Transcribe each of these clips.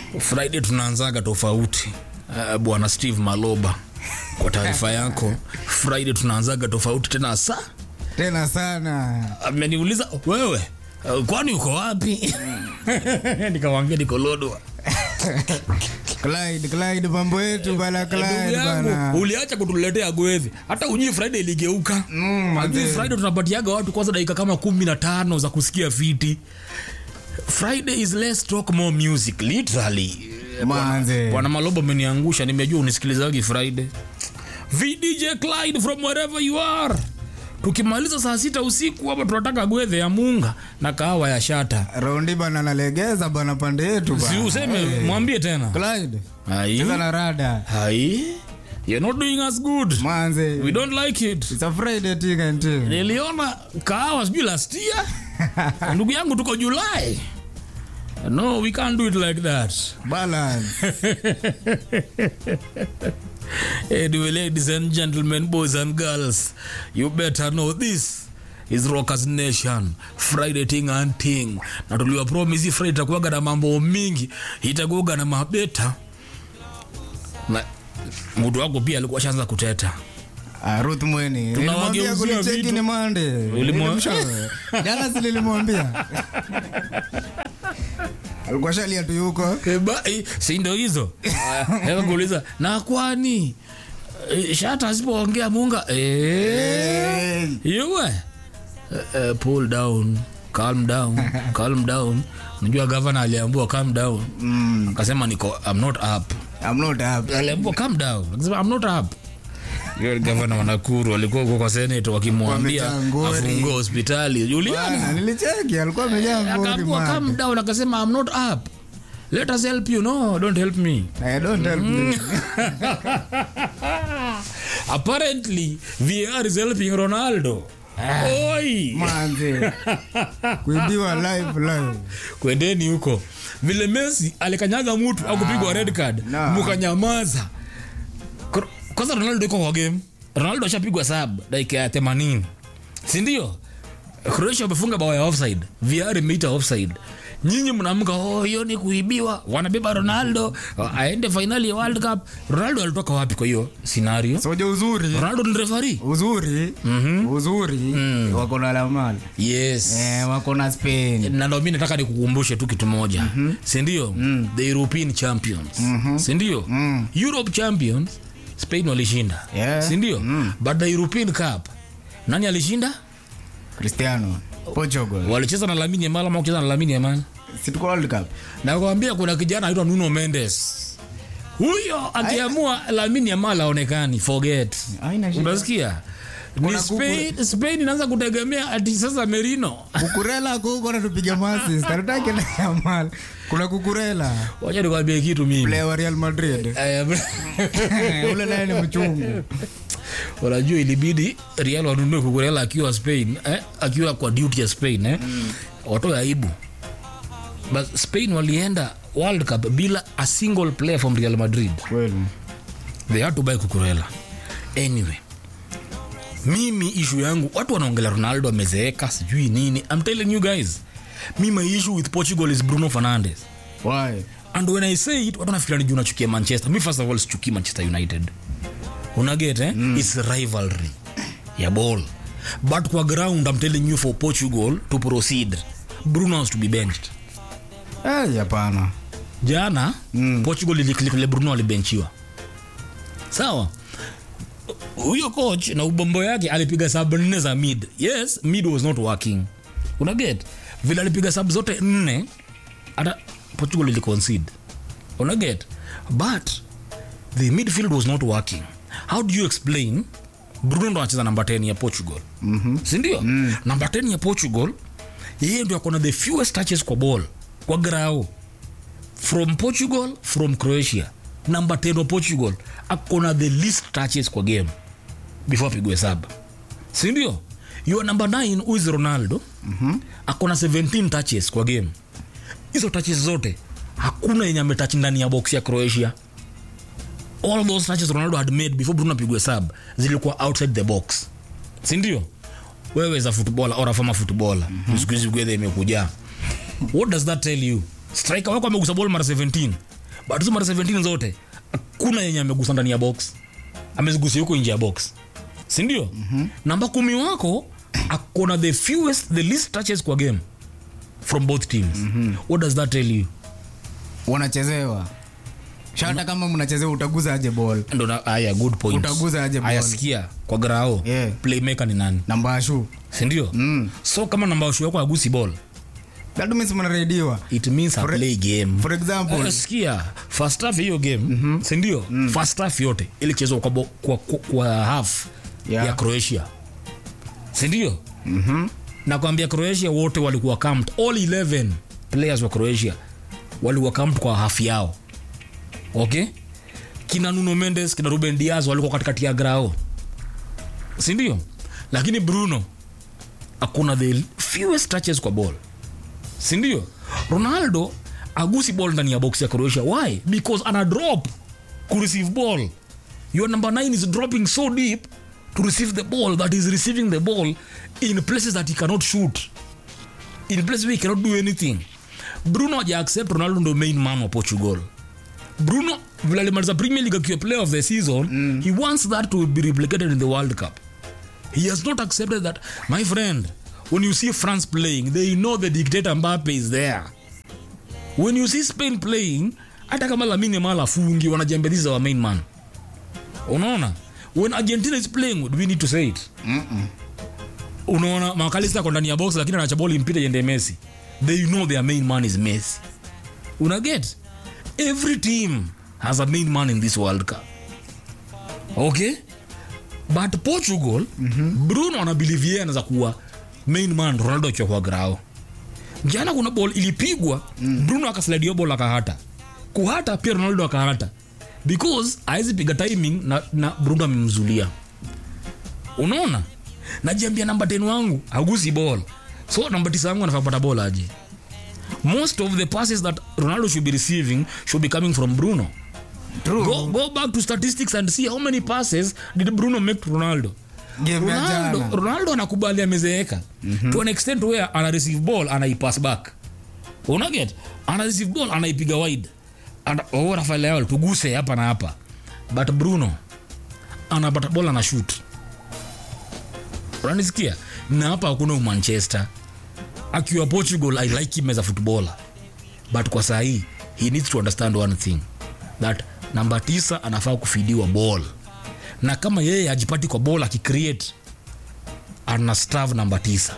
friday tunaanzaga tofauti uh, bwana steve maloba kwa taarifa yako friday tunaanzaga tofauti tena sa tena sana ameniuliza wewe uh, kwani uko wapi nikamwambia niko lodwa Clyde, Clyde, mambo yetu bana ndugu Clyde yangu bana. uliacha kutuletea gwevi hata ujui friday iligeuka Mm, Hadi manze. friday tunapatiaga watu kwanza dakika kama kumi na tano za kusikia fiti friday is less talk more music literally Manze. bwana malobo ameniangusha nimejua unisikilizagi friday vdj clyde from wherever you are tukimaliza saa sita usiku hapa tunataka gwedhe ya munga na kahawa ya shata Raundi bana nalegeza bana pande yetu si bana. useme mwambie tena Clyde, hai cheza na rada. hai you're not doing us good we Manze. don't like it It's a Friday thing and thing. niliona kahawa sijui last year ndugu yangu tuko julai no we can't do it like that Balance. anyway ladies and gentlemen boys and girls you better know this is rockers nation friday ting and ting na tuliwa promise hii friday itakuwaga na mambo mingi itakuwaga na mabeta na mtu wako pia alikuwa shanza kuteta Ah, Ruth Mweni. Nilimwambia Tunawageuzia kunicheki vitu. ni Monday. Ulimwa- Nilimshauri. Jana si nilimwambia. Alikuwa shalia tu yuko. Eba, eh, si ndo hizo Hewa kuuliza na kwani eh, shata asipoongea munga eh, Hey. yuwe Eh, eh, pull down calm down calm down unajua gavana aliambua calm down Mm, akasema niko i'm not up I'm not happy. aliambua calm down akasema i'm not up Yule gavana wa Nakuru alikuwa huko kwa senator wakimwambia Wamejaa ngori. afungue hospitali Bana, Juliana nilicheki alikuwa amejaa ngori akaambua man. calm down akasema i'm not up let us help you no don't help me I don't help me. apparently VAR is helping Ronaldo. Oi, Manze. Kuibiwa live live. kwendeni huko. Vile Messi alikanyaga mtu au kupigwa red card, no. mukanyamaza. Kr- Kwanza Ronaldo iko kwa game. Ronaldo ashapigwa sub dakika ya 80. Si ndio? Croatia wamefunga bao ya offside. VAR imeita offside. Nyinyi mnaamka oh, hiyo ni kuibiwa. Wanabeba Ronaldo aende finali ya World Cup. Ronaldo alitoka wapi kwa hiyo scenario? Soja uzuri. Ronaldo ni referee. Uzuri. Uzuri. Wako na lamani. Yes. Eh, wako na Spain. na ndo mi nataka nikukumbushe tu kitu moja mm-hmm. sindio mm. the european champions mm-hmm. sindio mm. europe champions spain walishinda Yeah. sindio mm. but the european cup nani alishinda Cristiano. Portugal. walicheza na lamini yamal ama kucheza na lamini yamal Si tuko World Cup. nakwambia kuna kijana aitwa nuno mendes huyo akiamua lamini yamal aonekani forget Haina shida. unasikia ni Kuna spain, spain inaanza kutegemea ati sasa merino Kukurela kuko natupiga masi. Starutaki na Yamal. Kuna kukurela. wacha nikwambie kitu mimi Player wa Real Madrid. Eh, Ule naye ni mchungu. unajua ilibidi real wanunue kukurela akiwa spain eh? akiwa kwa duty ya spain eh? mm. watoe aibu but spain walienda world cup bila a single player from real madrid Kweli. they had to buy kukurela anyway mimi ishu yangu watu wanaongelea ronaldo amezeeka sijui nini i'm telling you guys mi my issue with portugal is bruno fernandes Why? and when i say it watu nafikiria ni juu nachukia manchester mi first of all sichukii manchester united unaget eh? mm. its rivalry ya ball but kwa ground i'm telling you for portugal to proceed bruno has to be benched Eh, hapana. jana mm. portugal iliklikile bruno alibenchiwa sawa huyo coach na ubombo yake alipiga sub nne za mid yes mid was not working unaget vile alipiga sub zote nne hata portugal iliconcede unaget but the midfield was not working how do you explain bruno ndo anacheza namba 10 ya portugal mm-hmm. sindio mm. namba 10 ya portugal yeye ndio akona the fewest touches kwa ball kwa grao from portugal from croatia number 10 wa portugal akona the least touches kwa game before apigwe saba sindio your number 9 who is ronaldo mm-hmm. akona 17 touches kwa game hizo touches zote hakuna yenye ametach ndani ya box ya croatia all those touches ronaldo had made before bruno apigwe sub zilikuwa outside the box sindio wewe za footballer or afama footballer mm-hmm. siku hizi gwedha imekuja what does that tell you striker wako amegusa ball mara 17 but hizo mara 17 zote hakuna yenye amegusa ndani ya box amezigusia huko nje ya box sindio mm-hmm. namba kumi wako akona the fewest the least touches kwa game from both teams mm-hmm. what does that tell you wanachezewa shata kama mnachezewa utaguza aje ball ndo na- aya good point Utaguza aje aya ball? sikia kwa grao Yeah. playmaker ni nani nambashu sindio Mm. so kama namba washu yako agusi ball that means mnarediwa it means a For- play game for example Uh, sikia first half hiyo game mm-hmm. sindio mm. first half yote ilichezwa kwa, bo- kwa, kwa, kwa half Yeah. ya croatia sindio mm-hmm. nakwambia croatia wote walikuwa camped all 11 players wa croatia walikuwa camped kwa half yao okay kina nuno mendes kina ruben diaz walikuwa katikati ya grao sindio lakini bruno akuna the fewest touches kwa ball sindio ronaldo agusi ball ndani ya box ya croatia why because ana drop ku receive ball your number 9 is dropping so deep to receive the ball that is receiving the ball in places that he cannot shoot in places where he cannot do anything bruno haja accept ronaldo ndo main man wa portugal bruno vile alimaliza premier league akiwa player of the season mm. he wants that to be replicated in the world cup he has not accepted that my friend when you see france playing they know the dictator mbappe is there when you see spain playing hata kama lamine yamal afungi wanajambia this is our main man unaona when argentina is playing do we need to say it unaona makalista ako ndani ya box lakini anacha ball impite iende messi they know their main man is messi una get every team has a main man in this world cup okay but portugal mm-hmm. bruno anabelieve yeye anaweza kuwa main man ronaldo akiwa kwa grao jana kuna ball ilipigwa mm. bruno akaslaidio ball akahata kuhata pia ronaldo akahata because awezi piga timing na, na bruno amemzulia unaona najiambia namba 10 wangu agusi ball so namba 9 wangu anafaa kupata ball aje most of the passes that ronaldo should be receiving should be coming from bruno True. go, go back to statistics and see how many passes did bruno make to ronaldo Game ya ronaldo, jana. ronaldo anakubali amezeeka mm-hmm. to an extent where ana receive ball anaipass back unaget ana receive ball anaipiga wide and oh, rafael leao tuguse hapa na hapa but bruno anapata ball ana shoot unanisikia na hapa hakuna umanchester akiwa portugal i like him as a footballer but kwa saa hii he needs to understand one thing that namba tisa anafaa kufidiwa ball na kama yeye ajipati kwa ball akicreate ana stav namba tisa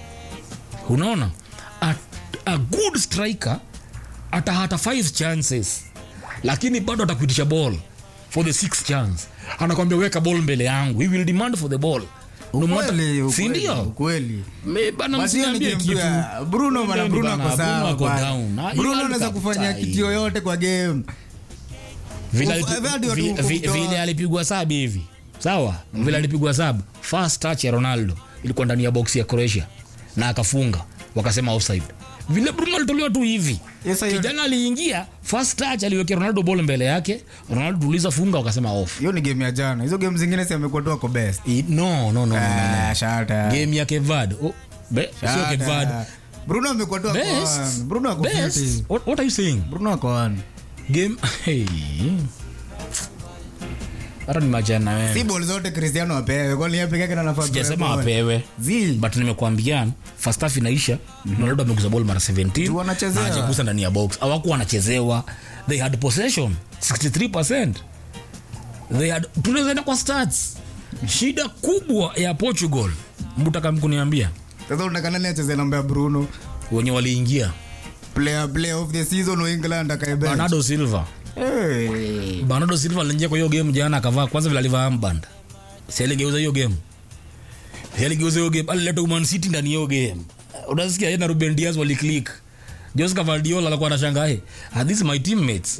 unaona a, a good striker atahata five chances lakini bado atakuitisha ball for the sixth chance anakwambia weka ball mbele yangu he will demand for the ball No matter- Ukweli, si ukweli, ndio ukweli Me- bana But hiyo ni msiniambie game kitu ya- bruno bana Ndio, bruno bana, ako Bruno sawa ako bana. down. Na- bruno World anaweza Cup kufanya tai. kitu yoyote kwa game vile Uf- alipi- hadi watu vi- huko vi- kutoa- vile alipigwa sab hivi sawa vile alipigwa sab first touch ya ronaldo ilikuwa ndani ya box ya croatia na akafunga wakasema offside vile bruno alitolewa tu hivi Yes, hiyo- kijana aliingia first touch aliwekea ronaldo ball mbele yake ronaldo tuliza funga wakasema off hiyo ni game ya jana hizo game zingine si amekuwa tu ako best I- no no no, no, no, no. Ah, shata. game ya kevad oh, be, sio Shata. kevad bruno amekuwa tu ako best on. bruno ako best fiti. what, what are you saying bruno ako on. game hey. hata ni majana wewe si ball zote cristiano apewe kwani yeye peke yake ndo anafaa kupewa sijasema ball? apewe Zi. but nimekwambia first half inaisha ronaldo ameguza ball mara 17 Tu wanachezewa. na hajagusa ndani ya box hawakuwa wanachezewa they had possession 63% they had tunaweza enda kwa stats shida kubwa ya portugal mtaka mkuniambia sasa unataka nani acheze namba ya bruno wenye waliingia player player of the season wa england akae bench bernardo silva hey. bernardo silva aliingia kwa hiyo game jana akavaa kwanza vile alivaa amband si aligeuza hiyo game si aligeuza hiyo game alileta Man City ndani ya hiyo game unasikia yeye na Ruben Diaz waliclick Jose Cavaldiola alikuwa anashangaa hey, are these my teammates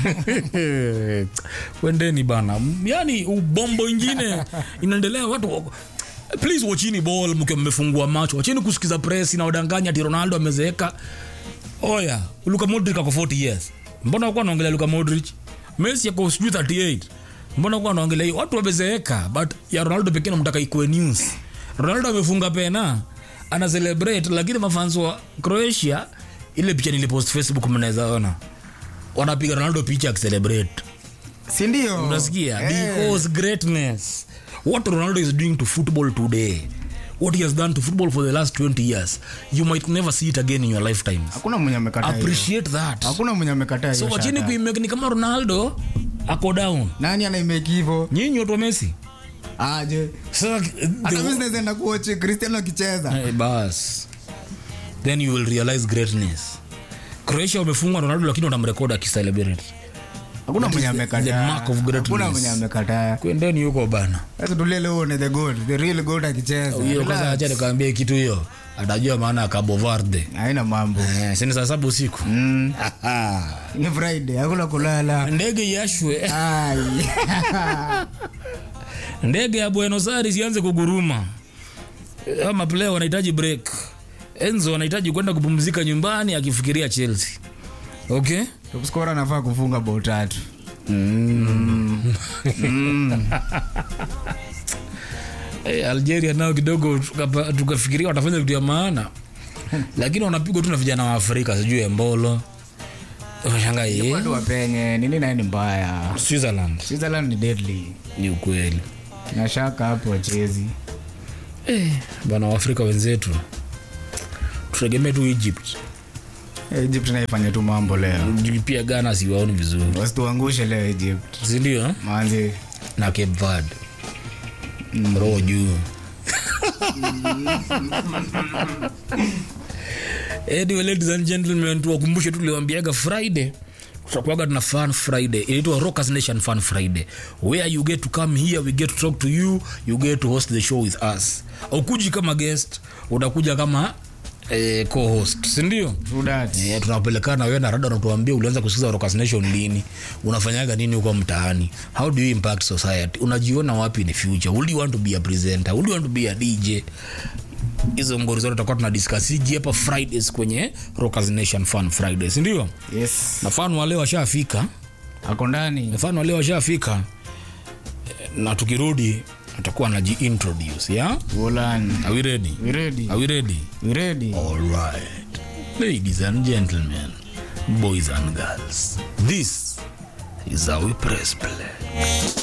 kwendeni bana yani ubombo ingine inaendelea watu wako- please wachini ball mkiwa mmefungua macho wachini kusikiza press inaodanganya ati Ronaldo amezeeka oya luka modric ako 40 years mbona wakuwa naongelea luka modric messi ako sijui 38 mbona wakuwa naongelea hiyo watu wamezeeka but ya ronaldo pekee namtaka ikuwe news ronaldo amefunga pena ana celebrate lakini mafans wa croatia ile picha nilipost facebook mnaweza ona wanapiga ronaldo picha akicelebrate sindio unasikia because greatness what ronaldo is doing to football today what he has done to football for the last 20 years you might never see it again in your lifetimes hakuna mwenye amekataa hiyo. appreciate that hakuna mwenye amekataa so hiyo wachini shata. kuimake ni kama ronaldo ako down nani anaimeki hivo nyinyi watu wa messi aje sasa hata the- mi zinawezaenda kuochi cristiano akicheza Eh, bas then you will realize greatness croatia wamefungwa ronaldo lakini wanamrekod akicelebrate hakuna That mwenye is the- amekataa the mark of greatness. hakuna mwenye amekataa kwendeni huko bana sasa tulie leo uone the gold the real gold akicheza hiyo kwanza Relax. acha nikaambia kitu hiyo atajua maana ya Cabo Verde haina mambo eh, sini saa saba usiku Mm, ni friday hakuna kulala ndege yashwe Ai. ndege ya Buenos Aires ianze kuguruma ama player wanahitaji break Enzo anahitaji kwenda kupumzika nyumbani akifikiria Chelsea okay Top scorer anafaa kufunga bao tatu Eh, Algeria nao kidogo tukapa- tukafikiria watafanya vitu ya maana lakini wanapigwa tu na vijana wa Afrika sijui Embolo Unashangaa, eh, watu wapenye nini naye ni mbaya Switzerland switzerland ni deadly ni ukweli na shaka hapo wachezi eh, bana waafrika wenzetu tutegemee tu Egypt egypt naifanya tu mambo leo pia Ghana siwaoni vizuri wasituangushe leo egypt sindio eh? manzi na Cape Verde roho juu anyway, ladies and gentlemen tuwakumbushe tu tuliwambiaga friday tutakuaga tuna fun friday inaitwa rockers nation fun friday where you get to come here we get to talk to you you get to host the show with us ukuji kama guest utakuja kama eh, co-host sindio True that. Yeah, tunapelekana wewe na rada unatuambia ulianza kusikiza Rockers Nation lini unafanyaga nini huko mtaani how do you impact society unajiona wapi in the future would you want to be a presenter would you want to be a DJ hizo ngori zote tutakuwa tunadiskasiji hapa fridays kwenye Rockers Nation Fun Fridays ndio yes na fan wale washafika ako ndani fan wale washafika Eh, na tukirudi atakuwa anajiintroduce yeah Golan. are we ready we ready are we ready we ready All right, ladies and gentlemen, boys and girls, this is how we press play.